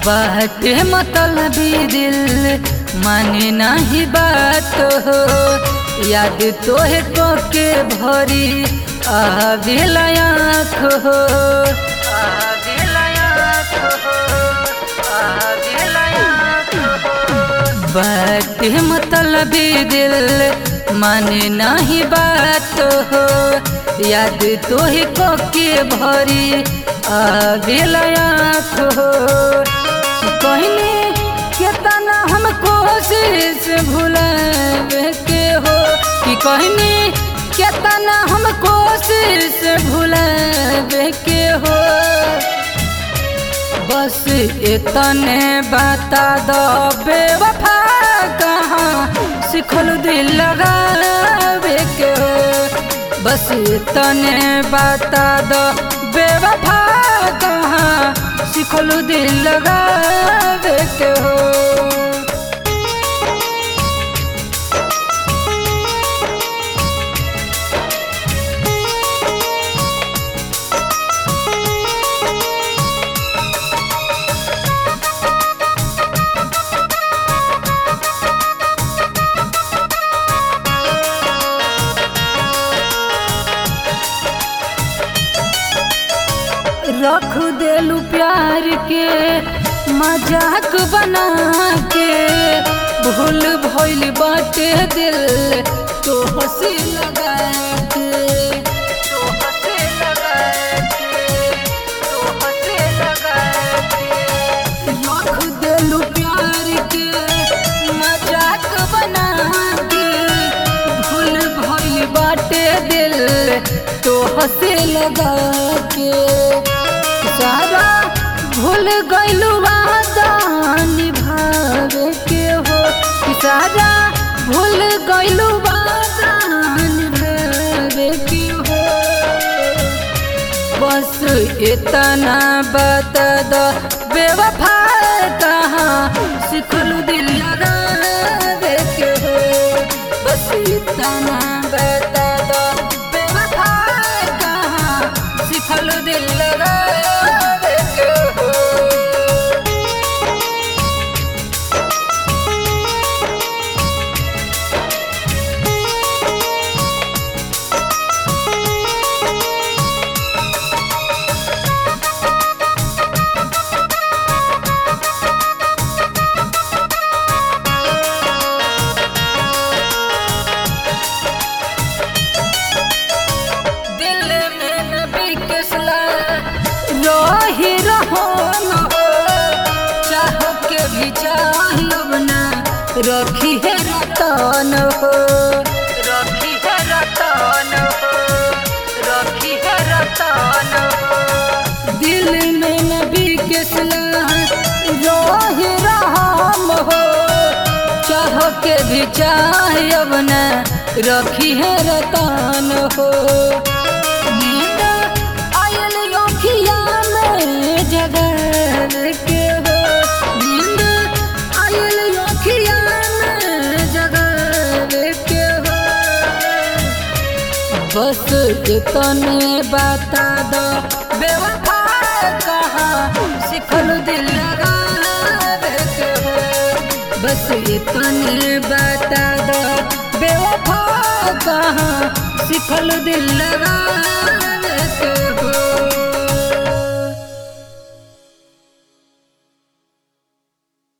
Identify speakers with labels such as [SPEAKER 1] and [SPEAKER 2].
[SPEAKER 1] बाटे मतलबी दिल माने नहीं बात हो याद तोहे तो के भरी आवेला आँख हो आवेला आँख हो आवेला आँख हो बाटे मतलबी दिल माने नहीं बात हो याद तोहे को के भरी आवेला आँख हो कहने केतना हम कोशिश भुलावे के हो कि कहने केतना हम कोशिश भुलावे के हो बस इतने बता दो बेवफा कहाँ सिखल दिल लगावे के हो बस इतने बता दो बेवफा कहाँ सिखल दिल लगावे के हो रख देलू प्यार के मजाक बना के भूल भइल बाटे दिल तो हंसी लगा के तो हंसी लगा के तो हंसी लगा के रख देलू प्यार के मजाक बना के भूल भइल बाटे दिल तो हंसे लगा के सारा भूल गइलू वादा निभावे के हो कि सारा भूल गइलू वादा निभावे के हो बस इतना बता दो बेवफा कहाँ सिखलू दिल लगावे के हो बस इतना बता दो बेवफा कहाँ सिखलू दिल लगावे के हो दिल में नबी के रही रहो न हो चाह के भी चाहब ना रखी है रतन हो रखी है रतन हो रखी है रतन हो दिल में नबी के रही रहम हो चाह के भी चाहब ना रखी है रतन हो नींद आयल योखिया में जगल के हो नींद आयल योखिया में जगल के हो बस इतने बता दो बेवफा कहाँ सिखल दिल लगावे के हो बस इतने बता दो बेवफा कहाँ सिखल दिल लगा